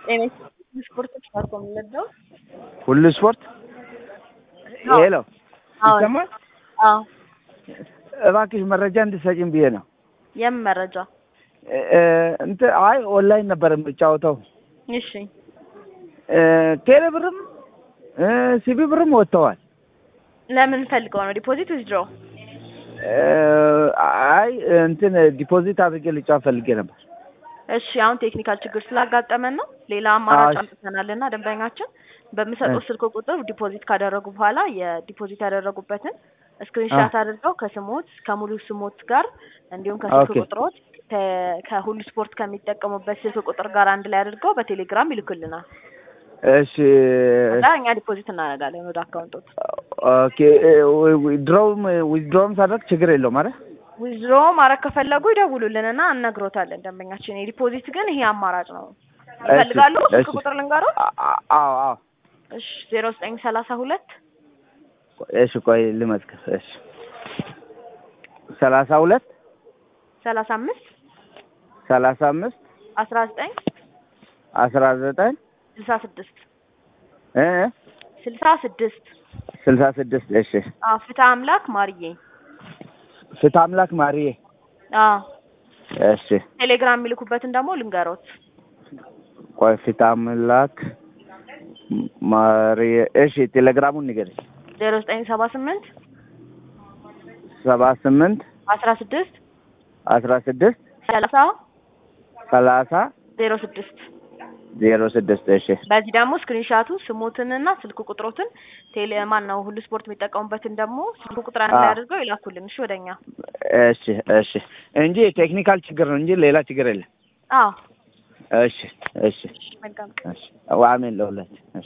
ጤና ስፖርት ፓርኮ የምንለው ሁሉ ስፖርት ሄሎ አዎ ይሰማል? አዎ እባክሽ መረጃ እንድትሰጪኝ ብዬ ነው። የምን መረጃ? እ- እ- እንትን አይ ኦንላይን ነበር የምጫወተው። እሺ እ፣ ቴሌ ብርም እ፣ ሲቢ ብርም ወጥተዋል። ለምን ፈልገው ነው? ዲፖዚት ዊዝድሮ? እ፣ አይ እንትን ዲፖዚት አድርጌ ልጫወት ፈልጌ ነበር። እሺ አሁን ቴክኒካል ችግር ስላጋጠመን ነው። ሌላ አማራጭ አዎ። አምጥተናልና ደንበኛችን በምሰጠው ስልክ ቁጥር ዲፖዚት ካደረጉ በኋላ የዲፖዚት ያደረጉበትን ስክሪንሻት አድርገው ከስሞት ከሙሉ ስሞት ጋር እንዲሁም ከስልክ ኦኬ። ቁጥሮት ከ- ከሁሉ ስፖርት ከሚጠቀሙበት ስልክ ቁጥር ጋር አንድ ላይ አድርገው በቴሌግራም ይልኩልናል። እሺ እና እኛ ዲፖዚት እናደርጋለን ወደ አካውንቶት። ኦኬ። ዊዝድሮውም ዊዝድሮውም ሳደርግ ችግር የለውም አይደል? ዊዝድሮ ማድረግ ከፈለጉ ይደውሉልንና እነግሮታለን ደንበኛችን። የዲፖዚት ግን ይሄ አማራጭ ነው። ይፈልጋሉ? ስልክ እሺ። ቁጥር ልንገሮት? አ- አ- አዎ አዎ። እሺ ዜሮ ዘጠኝ ሰላሳ ሁለት እሺ ቆይ ልመዝግብ። እሺ ሰላሳ ሁለት ሰላሳ አምስት ሰላሳ አምስት አስራ ዘጠኝ አስራ ዘጠኝ ስልሳ ስድስት እ ስልሳ ስድስት ስልሳ ስድስት እሺ አዎ ፍትህ አምላክ ማርዬ ፍትህ አምላክ ማርዬ አዎ እሺ ቴሌግራም የሚልኩበትን ደግሞ ልንገሮት ቆይ ፍትህ አምላክ ማርዬ እሺ ቴሌግራሙን ንገረኝ ዜሮ ዘጠኝ ሰባ ስምንት ሰባ ስምንት አስራ ስድስት አስራ ስድስት ሰላሳ ሰላሳ ዜሮ ስድስት ዜሮ ስድስት እሺ በዚህ ደግሞ ስክሪንሻቱ ስሞትንና ስልክ ቁጥሮትን ቴሌ ማን ነው ሁሉ ስፖርት የሚጠቀሙበትን ደግሞ ስልክ ቁጥር አንድ ላይ አዎ። አድርገው ይላኩልን። እሺ ወደኛ። እሺ እሺ እንጂ ቴክኒካል ችግር ነው እንጂ ሌላ ችግር የለም አዎ እሺ እሺ መልካም እሺ አሜን ለሁላችን እሺ